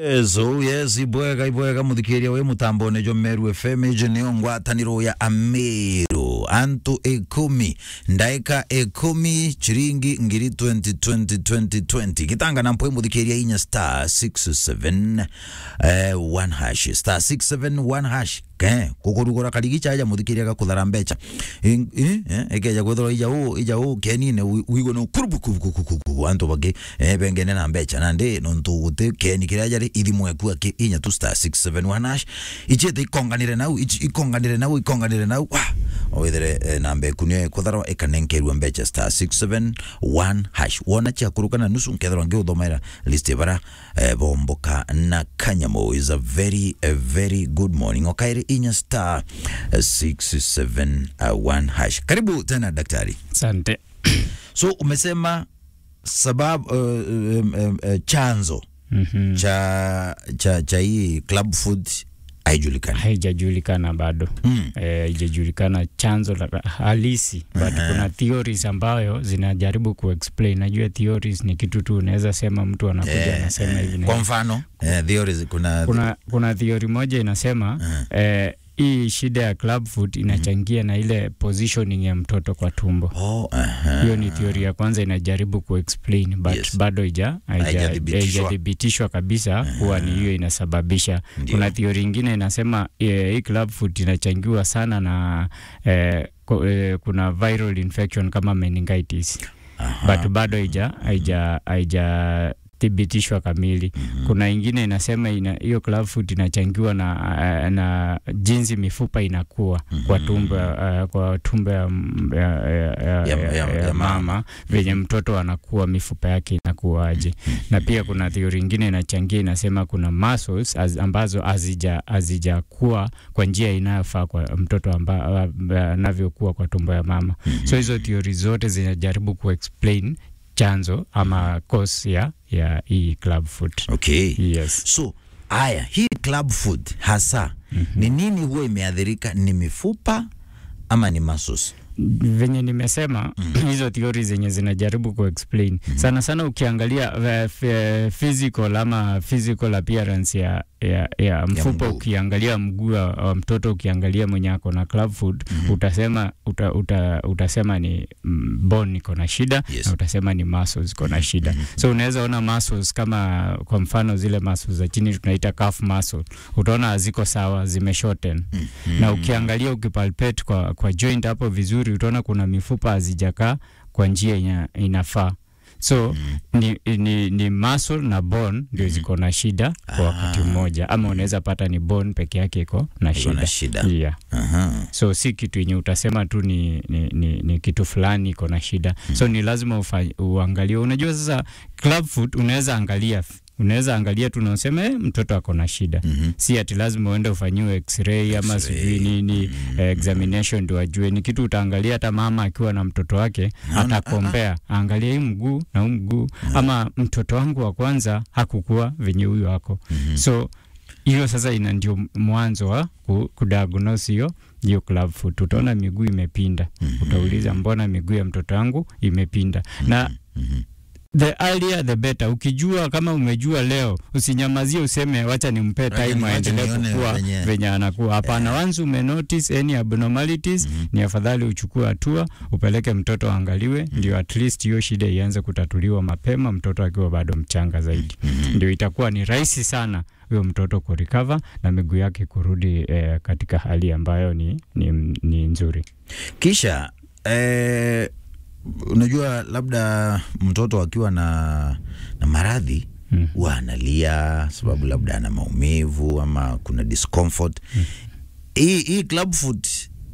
Yes, oh yes, ibwega ibwega muthikiria wi mutambone jo Meru FM ije niyo ngwataniro ya Ameru antu ikumi ndaika ikumi chiringi ngiri 2020 2020 gitanga na mpwe muthikiria inya star 67 eh, one hash star 67 hash ke kukurugura karigi chaja muthikiria gakuthara mbecha ekeja kwithirwa ija u ija u kenine wigo no kurubu kurubu kurubu antu bagi eh, bengene na mbecha na ndi nontu guti keni kiria jari ithimwe ku aki inya tu star 671 hash ichete ikonganire nau ichi- ikonganire nau ikonganire nau wa owithere eh, na mbeku ni kuthara ikanenkerwa mbecha star 671 hash wona chia kuruka na nusu nkethirwa ngiuthomera list bara eh, bomboka na kanyamo is a very a very good morning okaire inya star eh, 671 hash karibu tena daktari Asante. so umesema sababu uh, um, um, uh, chanzo Mhm. cha cha cha hii club food haijulikani Haijajulikana bado mm. Eh, haijajulikana chanzo la halisi but Aha. kuna theories ambayo zinajaribu kuexplain. Najua theories ni kitu tu unaweza sema mtu anakuja Eh, anasema hivi eh, na kwa hivi. mfano eh, theories kuna kuna, kuna theory moja inasema eh, hii shida ya club food inachangia na ile positioning ya mtoto kwa tumbo. oh, aha. hiyo ni theory ya kwanza inajaribu kuexplain but Yes. bado ija haija- Haijathibitishwa. haijathibitishwa kabisa kuwa ni hiyo inasababisha. Ndio. Kuna theory ingine inasema eh, hii club food inachangiwa sana na eh, ko- eh, kuna viral infection kama meningitis Aha. but bado haija haija haija thibitishwa kamili. Kuna ingine inasema ina, hiyo club food inachangiwa na, uh, na jinsi mifupa inakuwa kwa tumbo uh, kwa tumbo ya, ya, ya, ya, Ya- ya, ya- ya, ya mama. mama venye mtoto anakuwa mifupa yake inakuwaje. Na pia kuna theory ingine inachangia inasema kuna muscles az, ambazo hazija hazijakuwa kwa njia inayofaa kwa mtoto amba- a- anavyokuwa kwa tumbo ya mama. So hizo theory zote zinajaribu kuexplain chanzo ama cause ya ya hii club food. okay Yes. so haya hii club food hasa ni nini huwa imeathirika ni mifupa ama ni muscles venye nimesema hizo theory zenye zinajaribu kuexplain sana sana ukiangalia uh, f- physical ama physical appearance ya, ya, ya mfupa mguu. ukiangalia mguu wa wa mtoto ukiangalia mwenye ako na club food utasema uta, uta, utasema ni mm, bone iko na shida Yes. na utasema ni muscles iko na shida so unaweza ona muscles kama kwa mfano zile muscles za chini tunaita calf muscle utaona haziko sawa zimeshorten na ukiangalia ukipalpate kwa, kwa joint hapo vizuri utaona kuna mifupa hazijakaa kwa njia ina, inafaa so ni, ni, ni muscle na bone ndio ziko na shida kwa wakati mmoja ama unaweza pata ni bone peke yake iko na Iko na shida, shida. Yeah. Aha. so si kitu yenye utasema tu ni, ni, ni, ni kitu fulani iko na shida so ni lazima ufa, uangalie unajua sasa club food unaweza angalia unaweza angalia tu nausema eh, mtoto ako na shida Mhm. si ati lazima uende ufanyiwe x-ray ama X-ray. sijui nini eh, examination ndio ajue ni kitu utaangalia hata mama akiwa na mtoto wake Naona, atakombea aangalie hii mguu na huu mguu ama mtoto wangu wa kwanza hakukuwa venye huyu wako so hiyo sasa ina ndio mwanzo wa ku- kudiagnose hiyo hiyo club foot. Utaona miguu imepinda, utauliza mbona miguu ya mtoto wangu imepinda na the earlier the better. Ukijua kama umejua leo, usinyamazie useme wacha nimpe Wacha time ni- wacha aendelee nione kukua venye- venye anakuwa. Hapana, once ume notice any abnormalities ni afadhali uchukue hatua, upeleke mtoto aangaliwe, ndio at least hiyo shida ianze kutatuliwa mapema, mtoto akiwa bado mchanga zaidi. Ndio itakuwa ni rahisi sana huyo mtoto kurecover na miguu yake kurudi eh, katika hali ambayo ni, ni, ni nzuri. kisha eh, unajua labda mtoto akiwa na, na maradhi Mm. huwa analia sababu labda ana maumivu ama kuna discomfort hii hii club foot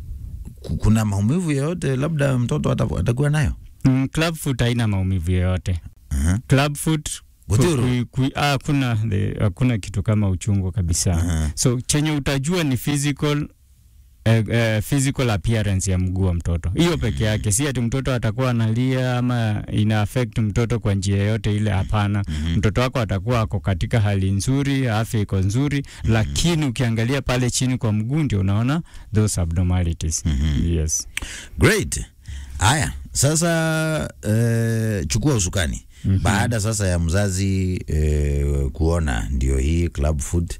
ku- kuna maumivu yoyote labda mtoto ata- atakuwa nayo Mm, club foot haina maumivu yoyote. Aha. Club foot Guthiru? ku- ku- ah, hakuna the- hakuna kitu kama uchungu kabisa. Aha. So chenye utajua ni physical eh, eh, physical appearance ya mguu wa mtoto, hiyo peke yake. Si ati mtoto atakuwa analia ama ina affect mtoto kwa njia yoyote ile, hapana. Mtoto wako atakuwa ako katika hali nzuri, afya iko nzuri, lakini ukiangalia pale chini kwa mguu ndio unaona those abnormalities. Yes. great haya sasa eh, chukua usukani baada sasa ya mzazi eh, kuona ndio hii club food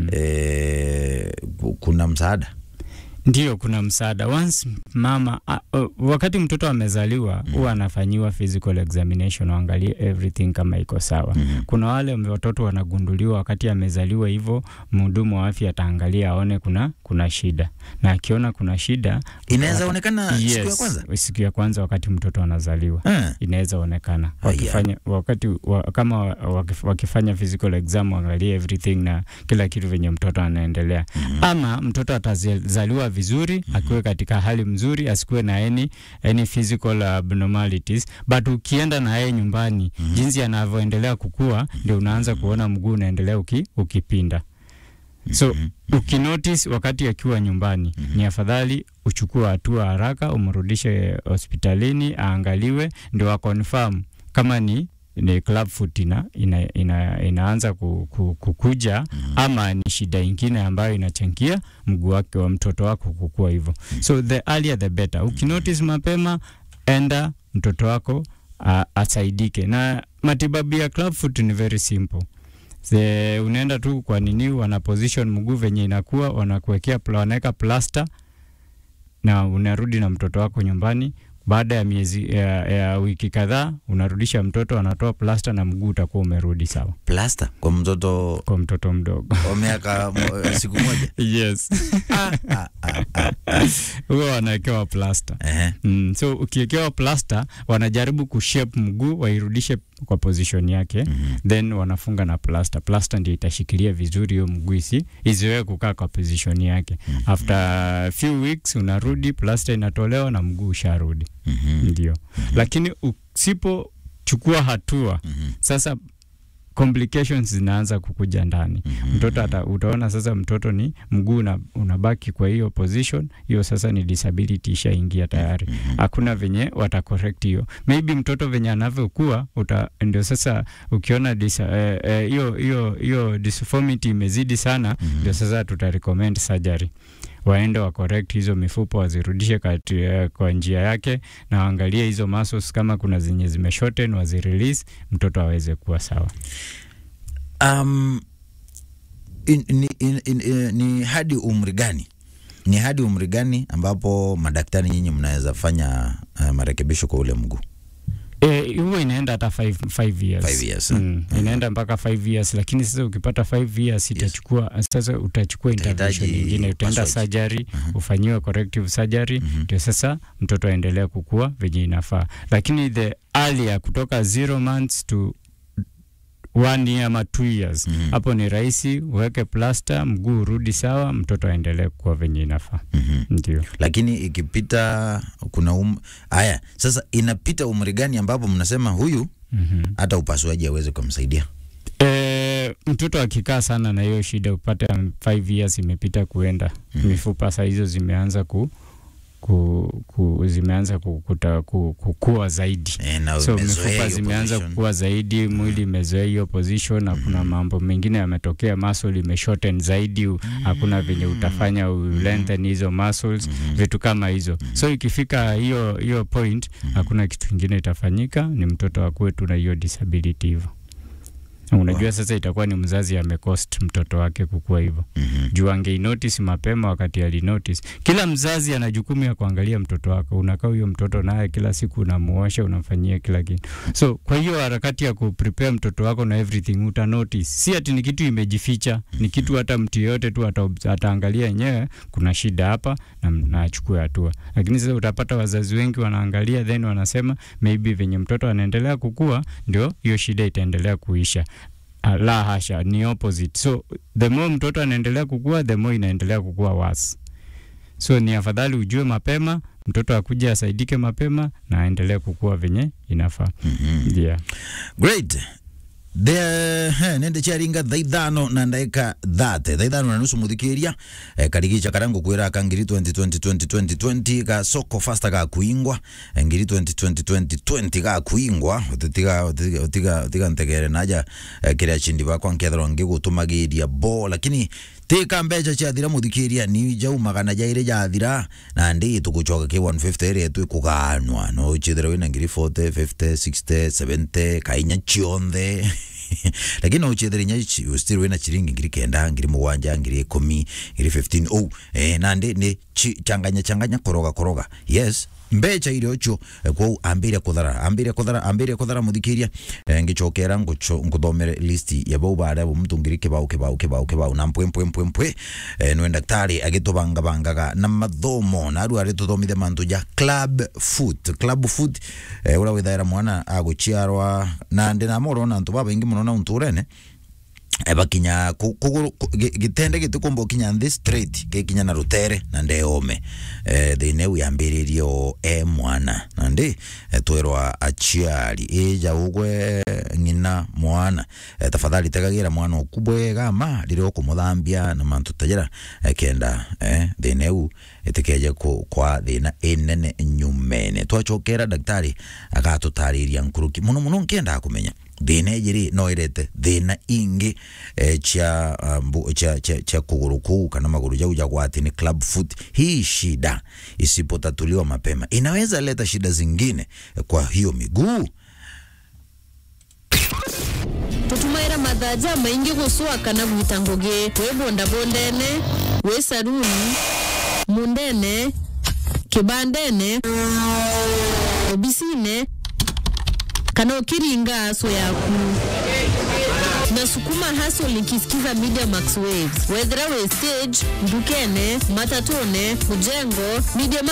eh, ku- kuna msaada Ndio, kuna msaada once mama a, uh, wakati mtoto amezaliwa huwa anafanyiwa physical examination, waangalie everything kama iko sawa. Kuna wale watoto wanagunduliwa wakati amezaliwa, hivyo mhudumu wa afya ataangalia aone kuna kuna shida, na akiona kuna shida inaweza wata- onekana siku ya Yes, kwanza siku ya kwanza wakati mtoto anazaliwa eh. inaweza onekana Haya. wakifanya wakati wa, kama wa- wakif, wakifanya physical exam waangalie everything na kila kitu venye mtoto anaendelea ama mtoto atazaliwa vizuri akiwe katika hali mzuri asikuwe na any, any physical abnormalities but ukienda na yeye nyumbani jinsi anavyoendelea kukua ndio unaanza kuona mguu unaendelea uki, ukipinda so ukinotice wakati akiwa nyumbani ni afadhali uchukue hatua haraka umrudishe hospitalini aangaliwe ndio akonfirm kama ni ni club foot ina, ina, ina, inaanza ku, ku, kukuja ama ni shida ingine ambayo inachangia mguu wake wa mtoto wako kukua hivyo so the earlier the better ukinotice mapema enda mtoto wako a, asaidike na matibabu ya club foot ni very simple The, unaenda tu kwa nini wana position mguu venye inakuwa wanakuwekea pla- wanaweka plaster na unarudi na mtoto wako nyumbani baada ya miezi ya, ya wiki kadhaa unarudisha mtoto anatoa plaster na mguu utakuwa umerudi sawa plasta kwa mtoto kwa mtoto mdogo wa miaka mo- siku moja yes ah, ah, ah, ah. huwa wanawekewa plaster Ehe. Mm, so ukiwekewa plaster wanajaribu kushape mguu wairudishe kwa position yake then wanafunga na plaster. Plaster ndio itashikilia vizuri hiyo mguu isi isiwe kukaa kwa position yake. After few weeks unarudi, plaster inatolewa na mguu usharudi. Ndio, lakini usipochukua hatua sasa complications zinaanza kukuja ndani. Mtoto ata, utaona sasa mtoto ni mguu una, unabaki kwa hiyo position hiyo, sasa ni disability ishaingia tayari. Hakuna venye wata correct hiyo. Maybe mtoto venye anavyokuwa uta ndio sasa ukiona disa- eh, eh, hiyo hiyo hiyo disformity imezidi sana, ndio sasa tuta recommend surgery waende wa correct hizo mifupa wazirudishe kati, eh, kwa njia yake na waangalie hizo muscles kama kuna zenye zimeshorten wazirelease mtoto aweze kuwa sawa. um, in, in, in, in, in, ni hadi umri gani ni hadi umri gani ambapo madaktari nyinyi mnaweza fanya uh, marekebisho kwa ule mguu Eh, huwa inaenda hata 5 years. Five years, eh? Mm, inaenda mpaka 5 years lakini sasa ukipata 5 years itachukua sasa utachukua intervention Utahitaji nyingine utaenda upasuaji. surgery ufanyiwe corrective surgery ndio sasa mtoto aendelee kukua venye inafaa lakini the earlier kutoka 0 months to one year ama two years hapo ni rahisi uweke plaster mguu urudi sawa mtoto aendelee kukua venye inafaa ndio lakini ikipita kuna um... aya sasa inapita umri gani ambapo mnasema huyu hata upasuaji aweze kumsaidia E, mtoto akikaa sana na hiyo shida upate 5 years imepita kuenda mifupa saa hizo zimeanza ku, ku, ku zimeanza ku, kuta, ku, kukua zaidi e, na so umezoea mifupa hiyo zimeanza position. kukua zaidi, mwili imezoea hiyo position na kuna mambo mengine yametokea, muscle imeshorten zaidi, u- hakuna venye utafanya u lengthen hizo muscles, vitu kama hizo. So ikifika hiyo hiyo point, hakuna kitu kingine itafanyika, ni mtoto akuwe tu na hiyo disability hivyo. Na Unajua sasa itakuwa ni mzazi amecost mtoto wake kukua hivyo Mhm. juu angeinotice mapema wakati alinotice. Kila mzazi ana jukumu ya kuangalia mtoto wako, unakaa huyo mtoto naye kila siku unamuosha, unamfanyia kila kitu. So kwa hiyo harakati ya kuprepare mtoto wako na everything uta notice, si ati ni kitu imejificha, ni kitu hata mtu yeyote tu ata, ataangalia yenyewe kuna shida hapa na, na achukue hatua. Lakini sasa utapata wazazi wengi wanaangalia then wanasema maybe venye mtoto anaendelea kukua ndio hiyo shida itaendelea kuisha. Ah, la hasha, ni opposite. So the more mtoto anaendelea kukua, the more inaendelea kukua worse. So ni afadhali ujue mapema, mtoto akuja asaidike mapema na aendelee kukua venye inafaa. Mhm. Yeah. great the he, nende charinga thaa ithano na ndaika thate thaa ithano na nusu muthikiria eh, karigicha karia ngukwira ka ngiri 2020 ka soko fasta ga kuingwa eh, ngiri 2020 ga kuingwa utiga utiga utiga utiga ntegere naja eh, kiria chindi bakwa nkethero ngigutumagiria bo lakini tika mbeca ciathira muthikiria ni jaumaga na jaire jathira na ndi tugucoka ki 150 ria tu kuganwa no chithira wina ngiri 40 50 60 70 kainya chionthe lakini no chithira nya still wina chiringi ngiri kenda ngiri mugwanja ngiri ikumi ngiri 15 oh eh na ndi ni chi- changanya changanya koroga koroga yes mbeca irio cho kwou ambire kuthara ambire kuthara ambire kuthara muthikiria eh, ngicokera ngucho- nguthomere listi ya bau baria bo mtu ngiri kibau kibau kibau kibau na mpwe mpwe mpwe mpwe eh, nwe daktari agitubanga bangaga na mathomo na aru ari tuthomithia mantu ja club foot club foot eh, uria withaira mwana aguciarwa na ndi na moro na antu babaingi muno na unturene bakinya ku- kuguru ku- gi- gitende gitikumba kinya nthi straight gikinya na rutere na ndeome eh, thine uyambiririe o e mwana na ndi eh, twirwa aciari ija ugwe ng'ina mwana eh, tafadhali tegagira mwana oku bwega ma riria ukumuthambia na mantu tajira eh, kenda eh, thine u itikeje ku- kwa thina inene nyumene twacokera daktari agatutariria nkuruki muno muno nkiendaa kumenya thina ijiri no irete thina ingi eh, cia um, cia cia cia kuguru kuu kana maguru jau jagwa ati ni club foot. Hii shida isipotatuliwa mapema inaweza leta shida zingine eh, kwa hiyo miguu. tutumaira mathaja maingi gusua kana gwita ngugi wi bondabondene wi saruni mundene kibandene obisine kana ukiringa aso yaku nasukuma haso likisikiza media max waves wethera we stage ndukene matatone mujengo media